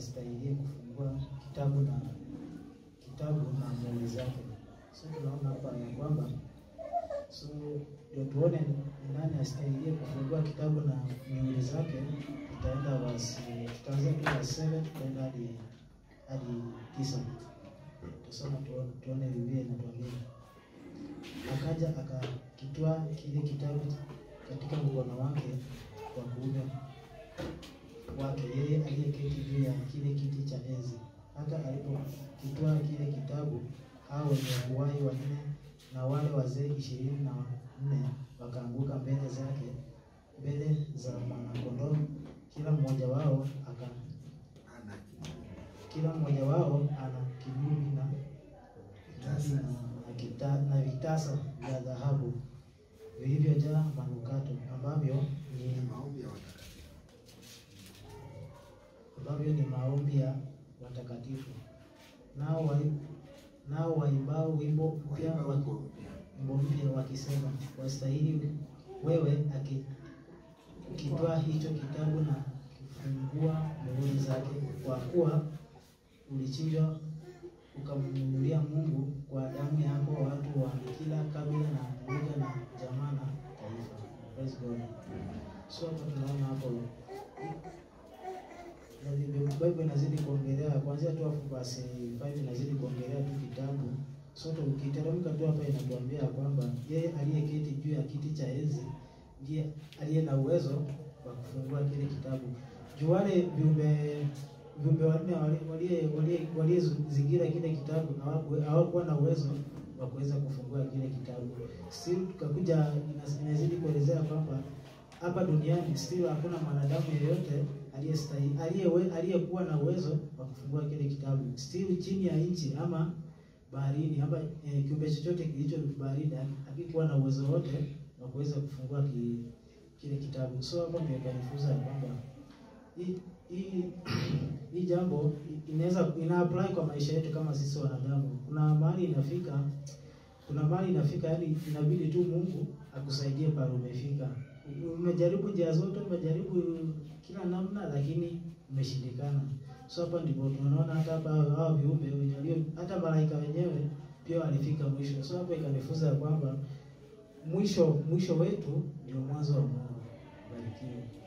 astahili kufungua kitabu na kitabu na muhuri zake. So tunaona hapa ya kwamba so ndio tuone ni nani astahili kufungua kitabu na muhuri zake. Tutaenda basi, tutaanzia tu verse 7 tutaenda hadi hadi tisa. Tusoma tuone, tuone Biblia inatuambia. Akaja akakitwaa kile kitabu katika mkono wake wa kuume wake yeye aliyeketi juu ya kile kiti cha enzi. Hata alipokitwaa kile kitabu, hao wenye uhai wanne na wale wazee ishirini na nne wakaanguka mbele zake, mbele za mwanakondoo, kila mmoja wao aka kila mmoja wao ana kinubi na na, na, kita, na vitasa vya dhahabu vilivyojaa manukato ambavyo ni ambavyo ni maombi ya watakatifu. Nao wa, nao waimbao wimbo mpya wa- wimbo mpya wakisema, wastahili wewe aki- ukitwaa hicho kitabu na kufungua muhuri zake, kwa kuwa ulichinjwa ukamnunulia Mungu kwa damu yako watu wa kila kabila na lugha na jamaa na taifa. Praise God. So hapa tunaona hapo na Biblia Bible inazidi kuongelea kuanzia tu hapo basi 5 inazidi kuongelea tu kitabu. So tu- ukiteremka tu hapa inatuambia kwamba yeye aliyeketi juu ya kiti cha enzi ndiye aliye na uwezo wa kufungua kile kitabu. Juu wale viumbe viumbe wanne wali- walie- walie- waliozingira kile kitabu hawaku- hawakuwa na uwezo wa kuweza kufungua kile kitabu. Still tukakuja ina- inazidi kuelezea kwamba hapa duniani still hakuna mwanadamu yeyote aliyestahili aliyewe- aliyekuwa na uwezo wa kufungua kile kitabu. Still chini ya nchi ama baharini ama eh, kiumbe chochote kilicho baharini hakikuwa na uwezo wote wa kuweza kufungua ki, kile kitabu. So hapo ndio ikanifunza ya kwamba hii hii hii jambo inaweza ina apply kwa maisha yetu kama sisi wanadamu. Kuna mahali inafika, kuna mahali inafika, yani inabidi tu Mungu akusaidie pale umefika. Umejaribu njia zote, umejaribu kila namna, lakini umeshindikana. So hapa ndipo tunaona hata hapa hao viumbe wenye walio hata malaika wenyewe pia walifika mwisho. So hapo ikanifunza ya kwamba mwisho mwisho wetu ndio mwanzo wa Mungu. Barikiwe.